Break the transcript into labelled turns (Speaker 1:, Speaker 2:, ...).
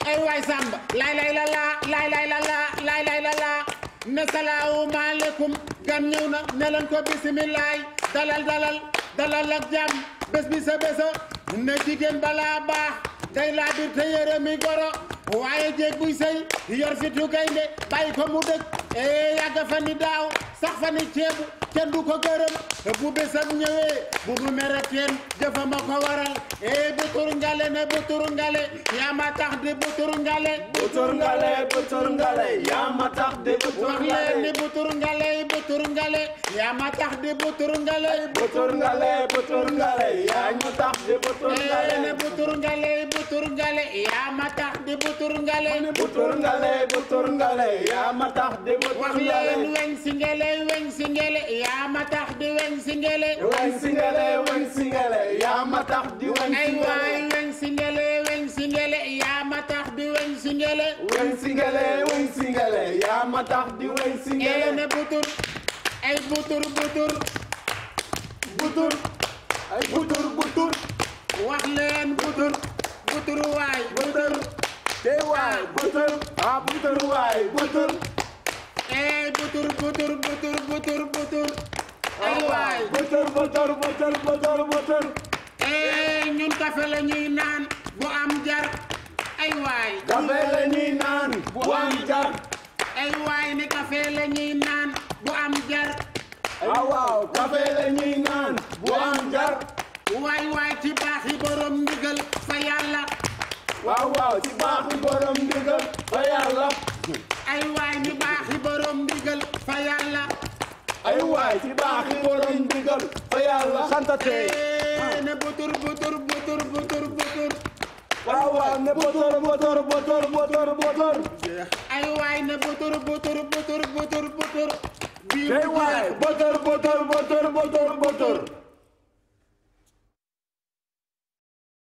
Speaker 1: ay waay Samba lay lay la laa lay lay la laa lay lay la laa ne salaamaaleykum gan ñëw na ne leen ko bisimilaay dalal dalal dalal ak jàmm bés bi sa bésa ne jigéen balaa baax day laa bir te yére mi goro waaye jéeg buy sëy yor fitu gaynde bàyyi ko mu dëkk ee yàgg fa ni daaw sax fa ni ceebu kenn du ko gërëm bu bésam ñëwee bu mu mere kenn jëfa ma ko waral ee butur ngale ne butur ngale yaa ma tax di butur ngale
Speaker 2: butur ngale butur ngale yaa ma tax di butur
Speaker 1: wax leen ni butur ngale butur ngale yaa ma tax di butur ngale
Speaker 2: butur ngale butur ngale yaa ñu tax di butur
Speaker 1: ee
Speaker 2: ngale
Speaker 1: ne butur ngale butur ngale yaa ma tax di butur ngale
Speaker 2: butur ngale butur ngale yaa ma tax di butur
Speaker 1: wax
Speaker 2: ngale
Speaker 1: leen weñ si ngele weñ si ngele yaa ma tax di weñ si ngele
Speaker 2: weñ singale weñ singale yaa ma tax di weñ
Speaker 1: ay waay
Speaker 2: singale
Speaker 1: weñ si ngele weñ si ngele yaa ma tax di weñ si ngele
Speaker 2: weñ singale weñ singale yaa ma tax di weñ
Speaker 1: ee
Speaker 2: singale
Speaker 1: ne butur ay butur butur butur
Speaker 2: ay butur butur
Speaker 1: wax leen butur butur waay
Speaker 2: butur tey waay butur ah butur waay butur
Speaker 1: ee butur butur butur butur butur ay waay
Speaker 2: butur butur butur butur butur
Speaker 1: ee ñun kafe la ñuy naan bu am jar ay waay
Speaker 2: kafe la ñuy naan bu am jar
Speaker 1: ay waay ni kafe la ñuy naan bu am jar
Speaker 2: ah waaw kafe la ñuy naan bu am jar
Speaker 1: waay waay ci baaxi borom ndigal fa yàlla
Speaker 2: waaw waaw ci baaxu borom ndigal fa yàlla
Speaker 1: ay waay ni baaxi borom ndigal fa yàlla
Speaker 2: ay waay ci baaxu borom ndigal fa yàlla santate
Speaker 1: ee ne butur butur butur butur butur
Speaker 2: waaw waaw ne botor botor botor botor botor
Speaker 1: ay waay ne butur butur butur butur butur bii
Speaker 2: tey
Speaker 1: bu
Speaker 2: waay
Speaker 1: jeex
Speaker 2: botor botor botor botor botor